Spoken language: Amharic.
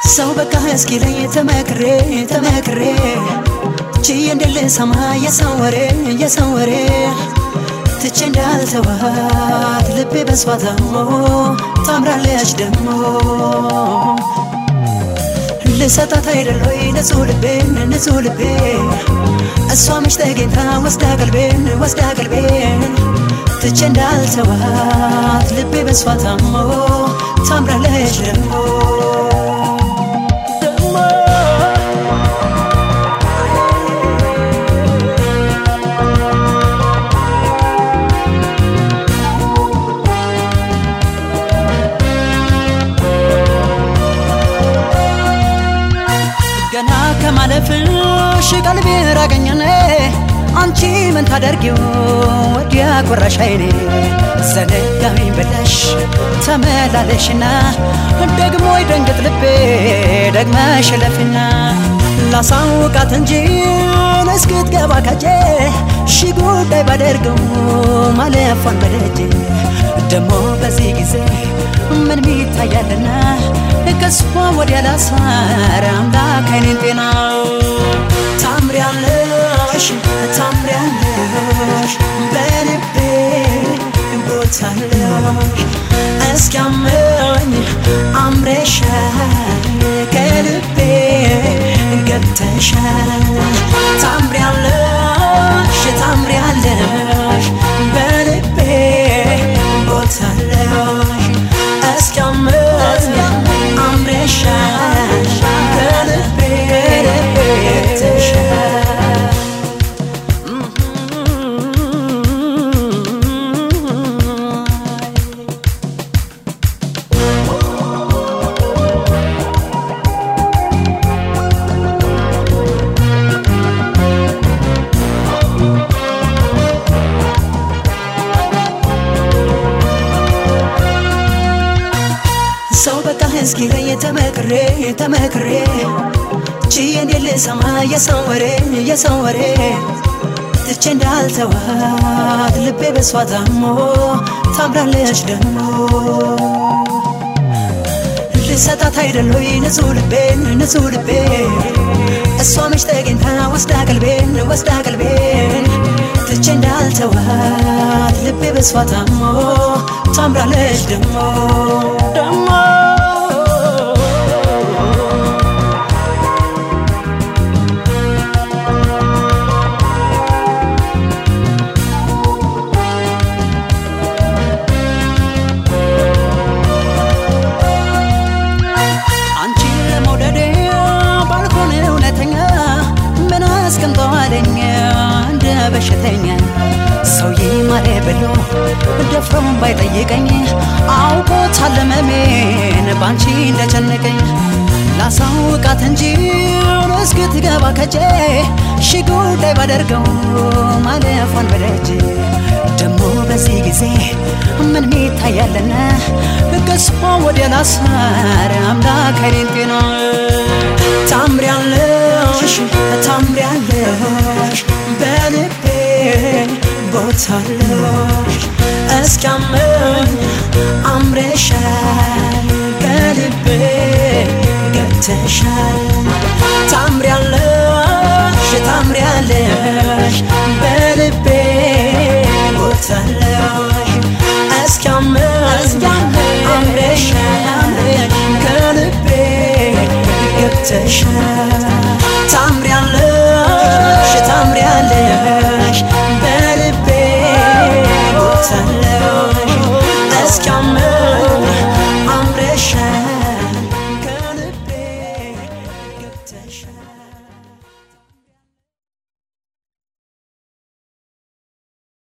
ሰው በቃ እስኪለኝ ተመክሬ ተመክሬ ችዬ እንድልሰማ የሰው ወሬ የሰው ወሬ ትቼ እንዳልተዋት ልቤ በሷ ታሞ ታምራለች ደግሞ ልሰጣት አይደሎይ ንጹህ ልቤን ንጹህ ልቤ እሷ መች ተገኝታ ወስዳ ቀልቤን ወስዳ ቀልቤን ትቼ እንዳልተዋት ልቤ በሷ ታሞ ታምራለች ደግሞ ደግሞ ገና ከማለፍሽ ቀልቤ ራቀኝኔ አንቺ ምን ታደርጊው ወዲያ ቆራሽ አይኔ ዘነጋኝ ብለሽ ተመላለሽና ደግሞ ይደንግጥ ልቤ ደግመሽ ለፍና ላሳውቃት እንጂ እስክትገባ ከጄ ሺ ጉዳይ ባደርገው ማለፏን በደጄ ደሞ በዚህ ጊዜ ምን ሚታያልና ከሷ ወዲያ ላሳር አምላክ አይኔን ጤና ታምሪያለሽ ታምሪያለሽ በልቤ ቦታለሽ እስኪያመኝ አምረሻል ከልቤ ገብተሻል ታምሪያለሽ ታምሪያለሽ በልቤ ቦታለሽ እስኪያመኝ አምረሻል ከልቤ ገብተሻል ሰው በቃ እስኪለኝ ተመክሬ ተመክሬ ችዬ እንዴት ልሰማ የሰው ወሬ የሰው ወሬ ትቼ እንዳልተዋት ልቤ በሷ ታሞ ታምራለች ደግሞ ልሰጣት አይደሎይ ንጹህ ልቤን ንጹህ ልቤ እሷ መች ተገኝታ ወስዳ ቀልቤን ወስዳ ቀልቤን ትቼ እንዳልተዋት ልቤ በሷ ታሞ ታምራለች ደግሞ ደግሞ አንቺን ለመውደዴ ባልሆን እውነተኛ ምን አስቀምጠዋለኝ እንደ በሽተኛ ሰው ይማሬ ብሎ ደፍሮም ባይጠይቀኝ አውቆታል ህመሜን ባንቺ እንደጨነቀኝ ላሳውቃት እንጂ እስክትገባ ከጄ ሺ ጉዳይ ባደርገው ማለፏን በደጅ ደሞ በዚህ ጊዜ ምን ሚታያለና ከሷ ወዲያ ላሳር አምላክ አይኔን ጤና ታምሪያለሽ ታምሪያለሽ በልቤ ቦታለሽ እስኪያመኝ አምረሻል ከልቤ ገብተሻል ታምሪያለሽ ታምሪያለሽ በልቤ ቦታለሽ እስኪያመኝ አምረሻል ከልቤ ገብተሻል